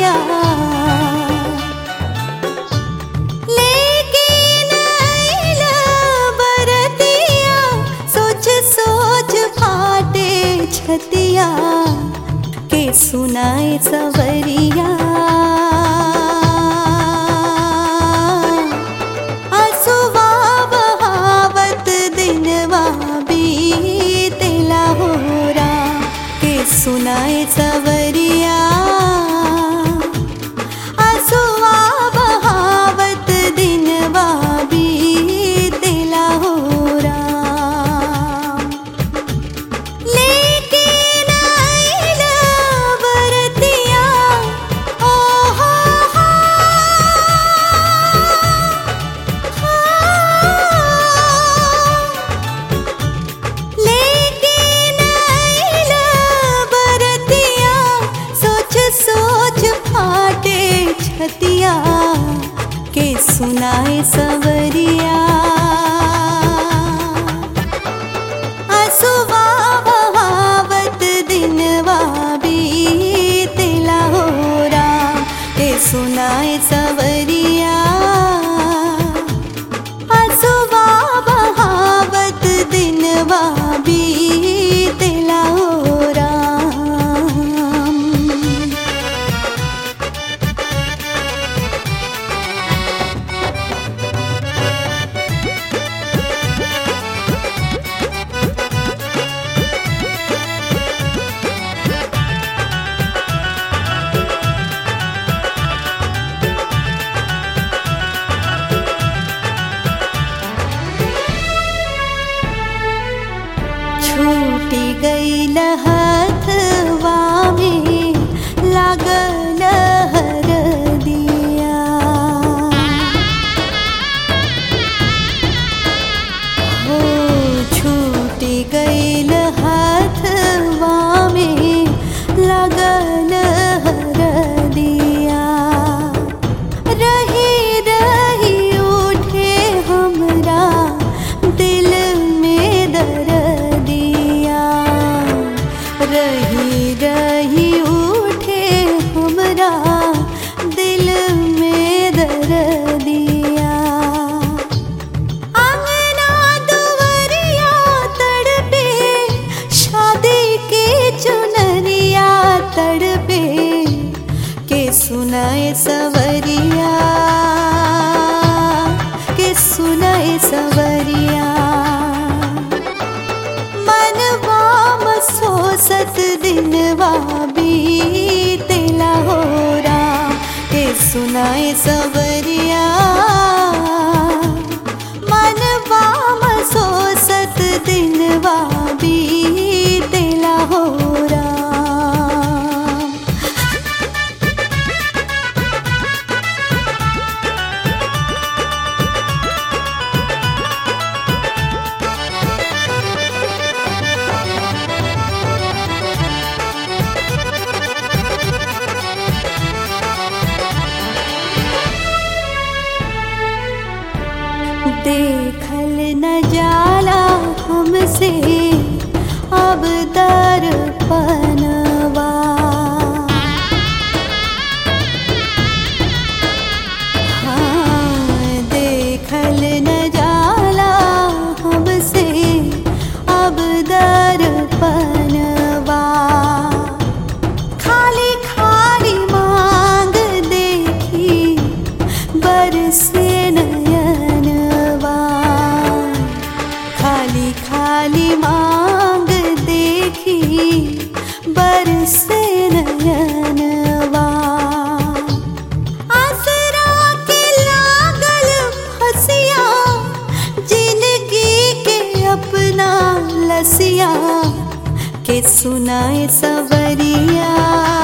छतिया लेकिन अइला बरतिया सोच सोच फाटे छतिया के सुनाए सवरिया असुवा बहावत दिनवा बीतेला होरा के सुनाए सवरिया असुवा बहावत दिनवा बीतेला होरा लेकिन अइला बरतिया ओ हो हो लेकिन अइला बरतिया सोच सोच फाटे छतिया के सुनाए सवरिया असुवा बहावत दिनवा बीतेला होरा के सुनाए सवरिया असुवा बहावत दिनवा बीतेला होरा छूटी गईल हथवा में लागल हरदिया हो छूटी गईल हथवा में लागल हरदिया रही रही उठे हमरा दिल में दर्दिया रही रही उठे हमरा दिल में दर्दिया अंगना दुवरिया तड़पे शादी के चुनरिया तड़पे के सुनाए सवरिया के सुनाए सवरिया मनवा मसोसत दिनवा बीतेला होरा के सुनाए सवरिया मनवा मसोसत दिनवा बीतेला होरा देखल न जाला हमसे अब दर्पणवा हाँ, देखल न जाला हमसे अब दर्पणवा खाली खाली मांग देखी बरसे नयनवा खाली खाली मांग देखी बरसे नयनवा आसरा के लागल फसिया जिंदगी के अपना लसिया के सुनाए सवरिया